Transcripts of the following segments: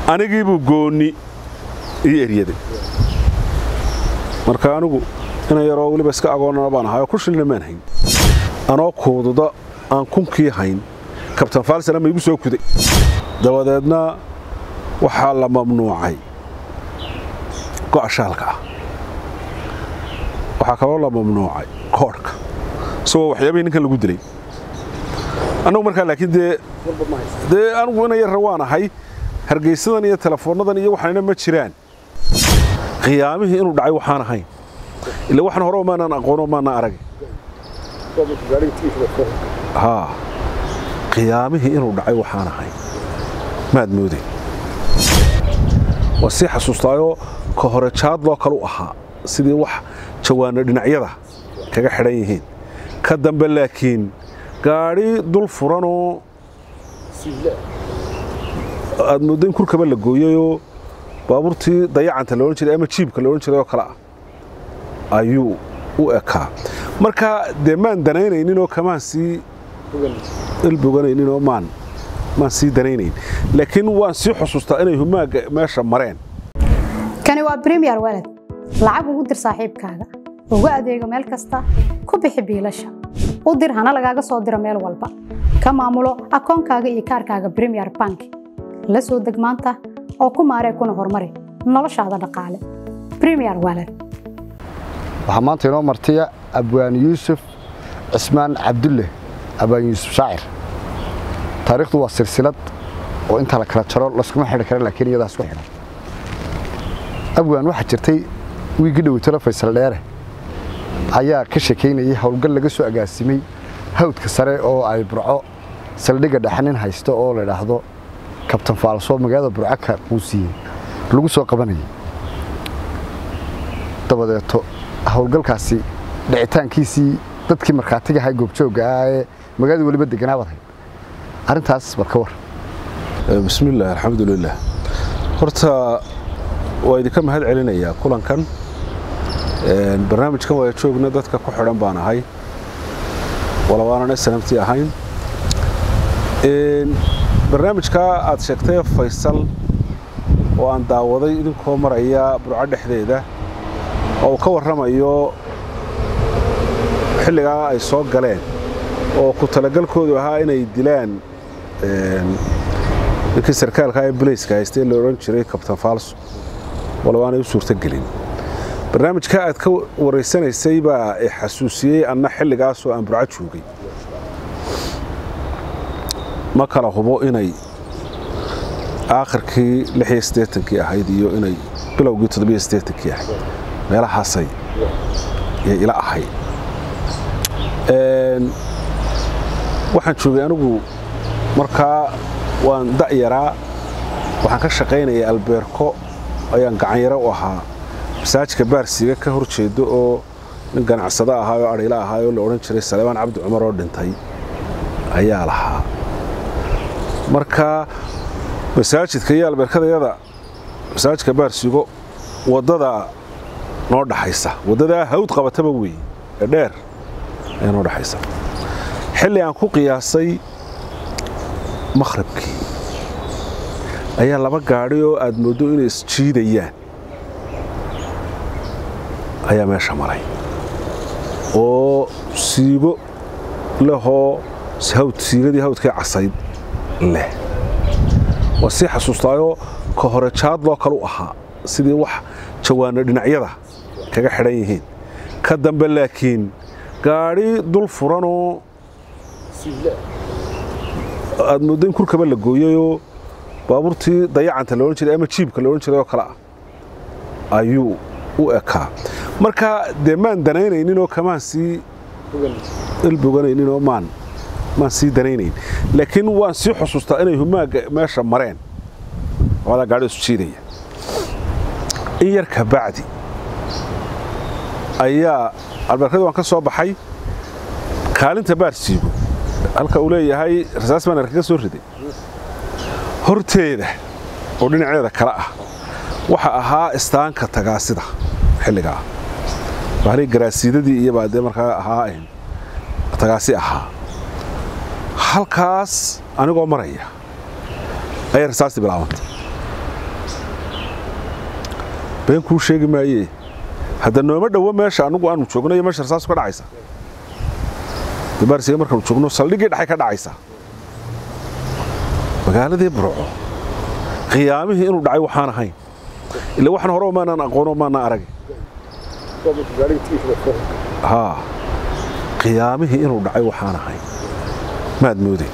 anigiibuu goonni ii eryaday marka anigu ina yaroo weliba iska agoonnana baan ahay oo ku shilina maan hayn anoo kuududa aan kunkii hayn kabtan faalsana ma igu soo kuday dabadeedna waxaa la mamnuucay go'a shaalka ah waxaa kaloo la mamnuucay koodhka isagoo waxyaabihii ninkan lagu dilay annagu markaa laakiin dee dee anigu ina yarra waan ahay hargaysadan iyo telefoonnadan iyo waxaanina ma jiraan qiyaamihii inuu dhacay waxaan ahayn ila waxaan hore maanaan aqoono maanaan arag haa qiyaamihii inuu dhacay waxaan ahayn maad mooday waan sii xasuustaayoo ka hore jaadloo kale u ahaa sidii wax jawaano dhinacyada kaga xidhan yihiin ka dambe laakiin gaadhi dul furanoo aad mooddo in kurkaba la gooyayoo baabuurtii dayacanta laodhan jiray ama jiibka laodhan jiray oo kale ah ayuu u ekaa marka dee maan danaynayninoo kamaan sii ilboganayninoo maan maan sii danaynayn laakiin waan sii xusuustaa inay humaaga meesha mareen kani waa bremiyer walad lacag ugu dir saaxiibkaaga ugu adeego meel kasta ku bixi biilasha u dir hana lagaaga soo diro meel walba ka maamulo akoonkaaga iyo kaarkaaga bremiyer bank la soo deg maanta oo ku maaree kuna horumari noloshaada dhaqaale bremiyer walad waxaa maanta inoo martiya abwaan yuusuf cismaan cabdulle abwaan yuusuf shaacir taariikhdu waa silsilad oo inta la kala jaro laskuma xidhi kara laakiin iyadaa isku xidhan abwaan waxaa jirtay wiigii dhoweytalo faysal dheere ayaa ka sheekaynayay howlgal laga soo agaasimay hawdka sare oo ay burco saldhigga dhaxanin haysto oo la idhaahdo kabtan faalsoo magaalada burco ka quusiyey lagu soo qabanayay dabadeeto howlgalkaasi dhicitaankiisii dadkii markhaatiga ahaa goobjoogga ah ee magaalada weliba deganaabaad hayd arrintaas bal ka war bismillaah alxamdulilah horta waa idinka mahad celinayaa kulankan barnaamijkan waa joogna dadka ku xidhan baan ahay walabaanan snamti ahayn barnaamijkaa aad sheegtay faysal oo aan daawaday idinkoo maraya burco dhexdeeda oo uu ka warramayo xilligaa ay soo galeen oo ku talagalkoodu ahaa inay dilaan ninkii sarkaalka ee bulayska haystee la odhan jiray kabtan faalso walaba aanay u suurtogelin barnaamijka aad ka waraysanaysay baa i xasuusiyey anna xilligaasoo aan burco joogay ma kala hubo inay aakhirkii kii ahayd iyo inay bilowgii kii ahayd meelahaasay yay ila ahayd waxaan joogay anigu markaa waan da'yaraa waxaan ka shaqaynaya albeerko ayaan gacanyaro u ahaa masaajidka baarsiga ka hor jeedo oo nin ganacsado ahaa oo adhayla ahaa oo la odhan jiray saleebaan cabdi cumar oo dhintay ayaa lahaa marka masaajidka iyo albeerkadayada masaajidka baarsigo waddadaa noo dhaxaysa waddadaa hawd qabataba weeye ee dheer ayaa noo dhaxaysa xilli aan ku qiyaasay makhribkii ayaa laba gaadhi oo aad mooddo inay isjiidayaan ayaa meesha maray oo siigo lehoo hawd siigadii hawdkii casayd leh waan sii xasuustaayoo ka hore jaadloo kale u ahaa sidii wax jawaano dhinacyada kaga xidhan yihiin ka dambe laakiin gaadhi dul furanoo aad mooddo in kurkaba la gooyayoo baabuurtii dayacanta laodhan jiray ama jiibka laodhan jiray oo kale ah ayuu u ekaa marka dee maan danaynayninoo kamaan sii ilboganayninoo maan maan sii danaynayn laakiin waan sii xusuustaa inay humaaga meesha mareen wadaa gaadhi isu jiidaya in yar ka bacdi ayaa albeerkadii waan ka soo baxay kaalinta baarsiigo halka uu leeyahay rasaas baan arkaga soo riday horteeda oo dhinaceeda kale ah waxa ahaa istaanka tagaasida xilligaa bahalii garaasiidadii iyo baa dee markaa ahaa tagaasi ahaa halkaas anigoo maraya ayay rasaastii bilaabantay been kuu sheegi maayee hadda nooma dhowo meesha annugu aanu joogno iyo meesha rasaasu ka dhacaysa baarsiga markaanu joogno saldhiggii dhexay ka dhacaysa magaaladii burco qiyaamihii inuu dhacay waxaan ahayn ila waxaan hore maanaan aqoono maanaan arag haa qiyaamihii inuu dhacay waxaan ahayn maad mooday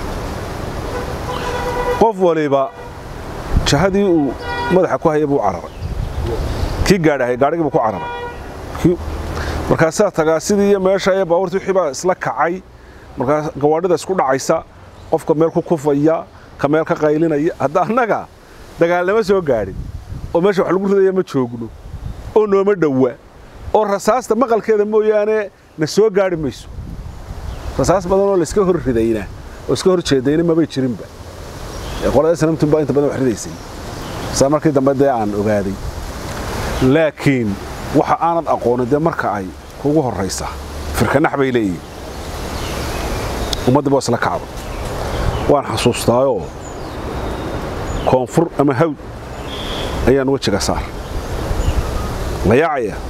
qof waliba jahadii uu madaxa ku haya buu cararay kii gaadhahay gaadhigii buu ku cararay markaasaa tagaa sidii iyo meesha ee baabuurtii wixii baa isla kacay markaas gawaadhida isku dhacaysa qofka meel ku kufaya ka meel ka qaylinaya hadda annaga dagaalnama soo gaadhin oo meesha wax lagu ridaya ma joogno oo nooma dhowa oo rasaasta maqalkeeda mooyaane na soo gaadhi mayso rasaas badan oo layska hor ridayna oo iska hor jeedayna mabay jirinba qolada sanamtun baa inta badan wax ridaysay saa markii dambe dee aan ogaaday laakiin waxa aanad aqoonin dee marka ay kugu horraysa firkanax bay leeyihin ummadda baa isla kacda waan xasuustaayoo koonfur ama hawd ayaan wejiga saar layaacaya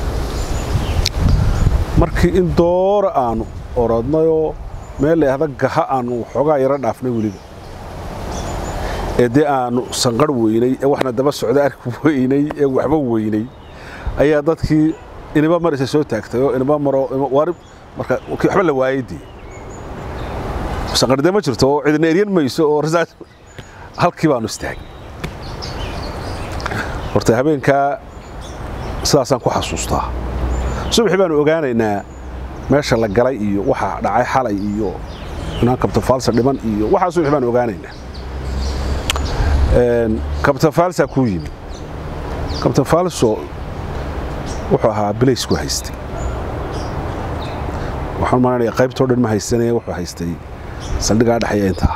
markii in doora aanu orodnayoo meel layahda gaha aanu waxoogaa yaro dhaafnay weliba ee dee aanu sanqarh weynay ee waxna daba socda arki weynay ee waxba weynay ayaa dadkii iniba marisa soo taagtay oo iniba maro marka waxba la waayay dee sanqardee ma jirto oo cidina eryan mayso oo rasaas halkii baanu istaagay horta habeenkaa sidaasaan ku xasuustaa subaxii baanu ogaanaynaa meesha la galay iyo waxa dhacay xalay iyo inaan kabtafaalsa dhiman iyo waxaa subaxii baanu ogaanaynaa kabtafaalsaa kuu yimi kabtafaalso wuxuu ahaa bilaysku haystay waxaan malanaya qaybtoo dhan ma haysanaya wuxuu haystay saldhigaa dhexaya intaa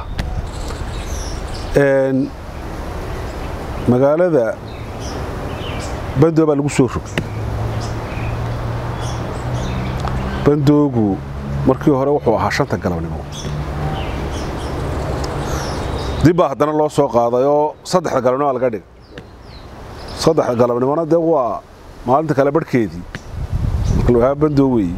magaalada bandoo baa lagu soo rogay bandoogu markii hore wuxuu ahaa shanta galabnimo dib baa haddana loo soo qaaday oo saddexda galabnimo laga dhigay saddexda galabnimona dee waa maalinta kale barhkeedii marka bandoo weeyi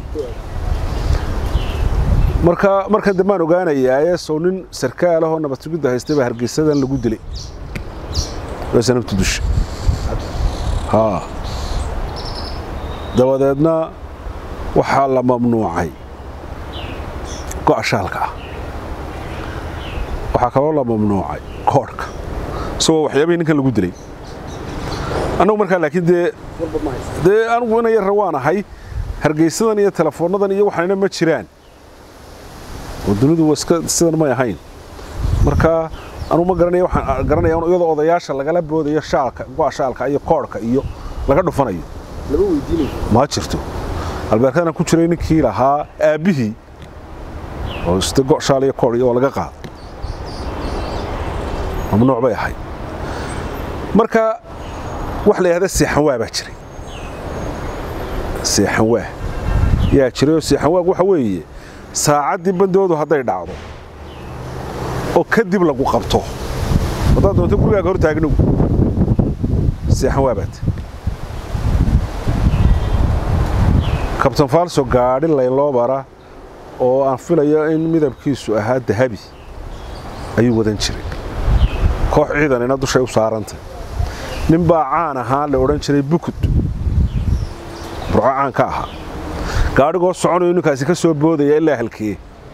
marka markan dambaan ogaanayaa sow nin sarkaalahoo nabadsugidda haystay baa hargeysadan lagu dilay waa sanabta dusha haa dabadeedna waxaa la mamnuucay go'a shaalka ah waxaa kaloo la mamnuucay koodhka isagoo waxyaabihii ninkan lagu dilay annagu markaa laakiin dee dee anugu ina yarra waan ahay hargeysadan iyo telefoonnadan iyo waxaanina ma jiraan oo dunidu iska sidan may ahayn marka anugu ma garanaya waxaan garanaya iyadoo odayaasha lagala boodayo shaalka go'a shaalka iyo koodhka iyo laga dhufanayo ma jirto albeerkadana ku jiray ninkii lahaa aabbihii oo iste go' shaal iyo koodh iyo oo laga qaado mamnuuc bay ahayd marka wax la yidhahda seexanwaa baa jiray seexanwaa yaa jiray oo seexanwaag waxa weeye saacaddii bandoodu hadday dhacdo oo kadib lagu qabto haddaad doonto gurigaaga hor taagnow seexanwaa baat kabtan faalso gaadhi layloo bara oo aan filayo in midabkiisu ahaa dahabi ayuu wadan jiray koox ciidanina dushay u saarantay nin baa caan ahaa la odhan jiray bukud burco caan ka ahaa gaadhigoo soconayo ninkaasi ka soo boodaya ilaa halkee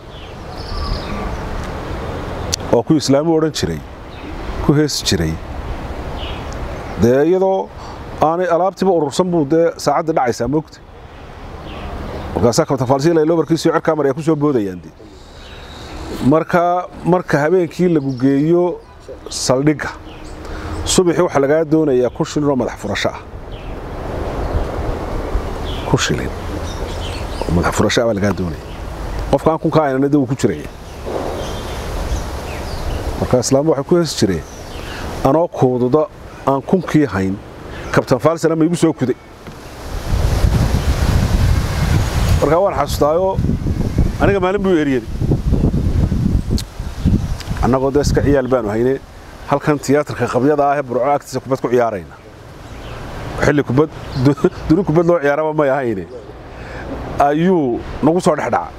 oo ku islaamu odhan jiray ku heesi jiray dee iyadoo aanay alaabtiiba urursan buu dee saacadda dhacaysaa moogta markaasaa kabtafaalsiilaylobarkiisiyo cirkaa maraya ku soo boodayaan dee marka marka habeenkii lagu geeyo saldhigga subaxii waxaa lagaa doonayaa kun shilin oo madax furasho ah kun shilin oo madax furasho ah baa lagaa doonaya qofka aan kunka aynana de wuu ku jiraya marka islaamba waxay ku heesi jireen anoo kuududa aan kunkii hayn kabtan faalsana ma igu soo kuday markaa waan xasuustaayoo aniga maalin buu eryaday annagoo dee iska ciyaal baanu hayne halkan tiyaatarka qabyada ah ee burco agtiisa kubad ku ciyaarayna xilli kubad duni kubad loo ciyaaraba may ahayne ayuu nagu soo dhex dhaca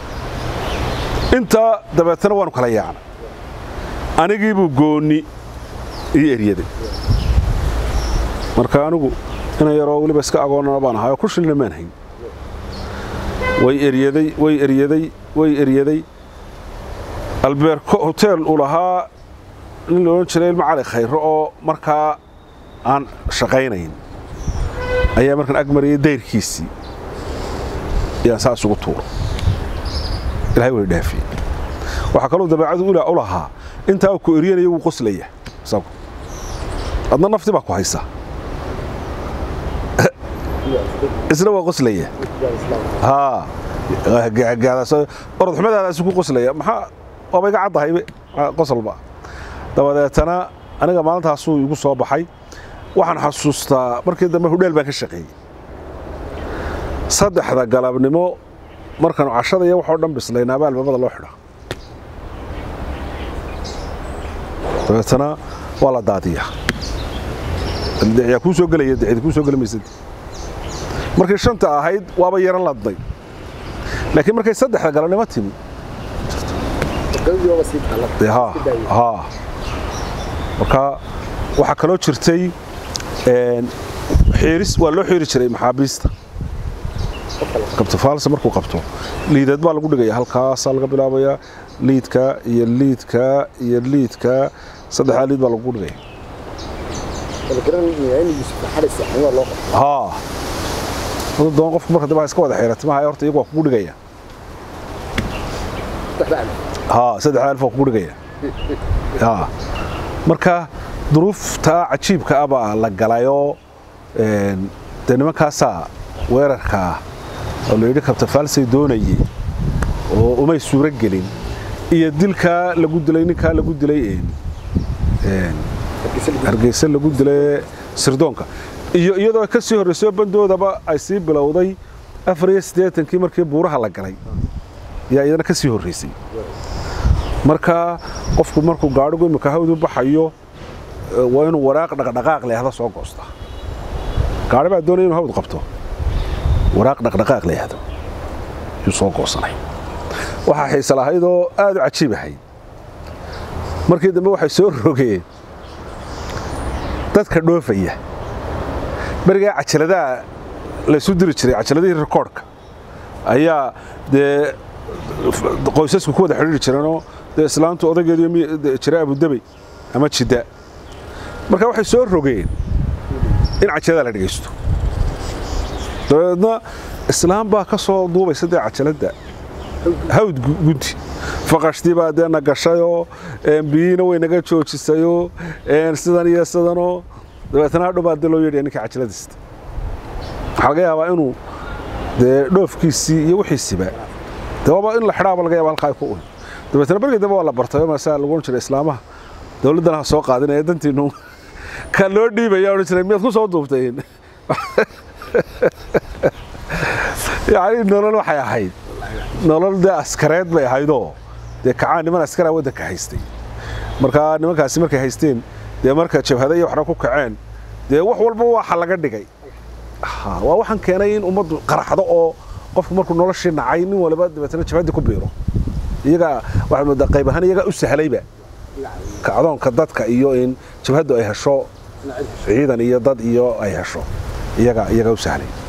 intaa dabeetana waanu kala yaacna anigiibuu goonni ii eryaday marka anigu ina yaroo weliba iska agoonnana baan ahay oo ku shilina maan hayn way eryaday way eryaday way eryaday albeerko hoteel uu lahaa nin la odhan jiray ilmo cali khayro oo markaa aan shaqaynayn ayaa markaan ag mariyay dayrkiisii yaan saas ugu tuuro ilahay way dhaafiyey waxaa kaloo dabeecadu ula u lahaa intaa uu ku eryanaya wuu qoslaya isagu adna nafti baa ku haysa isna waa qoslaya haa orod xumadaadaasi ku qoslaya maxaa waaba iga caddahaybe qosolba dabadeetana aniga maalintaasuu igu soo baxay waxaan xasuustaa markii dambe hudheel baan ka shaqeeyey saddexda galabnimo markaanu cashada iyo waxoo dhan bislaynaaba albaabada loo xidha dabeetana waa la daadiyaa yaa kuu soo gelaya dicdi kuu soo geli maysad markay shanta ahayd waaba yaran ladnay laakiin markay saddexda galabnimo timi marka waxaa kaloo jirtay xiiris waa loo xiiri jiray maxaabiista kabtafaalse markuu qabto liideed baa lagu dhigaya halkaasaa laga bilaabayaa liidka iyo liidka iyo liidka saddexdaa liid baa lagu dhigaya haa wada doon qofku marka dib iska wada xiirata maha horta iyagu waa kugu dhigaya haa saddexdaa alif waa kugu dhigaya haa marka duruuftaa cajiibka ah baa la galayoo dee nimankaasaa weerarkaa oo layidhi kabtafaalsay doonayey oo umay suuro gelin iyo dilkaa lagu dilay ninkaa lagu dilay hargeysa lagu dilay sirdoonka iyo iyadoo ka sii horraysay bandoodaba ay sii bilowday afar iyo siddeetankii markii buuraha la galay yaa iyadana ka sii horraysay marka qofku markuu gaadhigu imika hawdu baxayo waa inuu waraaq dhaqdhaqaaq leehda soo goosta gaadhi baa doonaya inuu hawd qabto waraaq dhaqdhaqaaq leehdo yuu soo goosanay waxaa xiise lahayd oo aad u cajiib ahayd markii dambe waxay soo rogeen dadka dhoofaya berigaa cajaladaha laysu diri jiray cajaladihii rikoodhka ayaa dee qoysasku ku wada xidhiiri jireenoo dee islaantu odaygeedu jira abudabey ama jidda marka waxay soo rogeen in cajalada la dhegaysto dabeedna islaam baa ka soo duubaysa dee cajaladda hawd gunti faqashtii baa dee na gashayoo biyiina way naga joojisayoo sidan iyo sidanoo dabeetna hadhow baa dee loo yeedhaya ninka cajaladiista waxaa laga yaabaa inuu dee dhoofkiisii iyo wixiisiba dee waaba in la xidhaaba laga yaaba halkaa ay ku un dabeetna bergii dambe waa la bartay oo maasaa lagu odhan jiray islaamaha dawladdana ha soo qaadinaya dantiinu ka loo dhiibaya odhan jiray miyaad ku soo duubtayn yacni nolol waxay ahayd nolol dee askareed bay ahaydoo dee kacaan niman askaraa waddanka haystay markaa nimankaasi markay haysteen dee marka jabhada iyo waxna ku kaceen dee wax walba waxa laga dhigay waa waxaan keenay in ummaddu qaraxdo oo qofku markuu noloshii nacay nin waliba dabeetana jabhaddii ku biiro iyagaa waxaad moodaa qayb ahaan iyagaa u sahlayba kacdoonka dadka iyo in jabhaddu ay hesho ciidan iyo dad iyo ay hesho iyagaa iyagaa u sahlay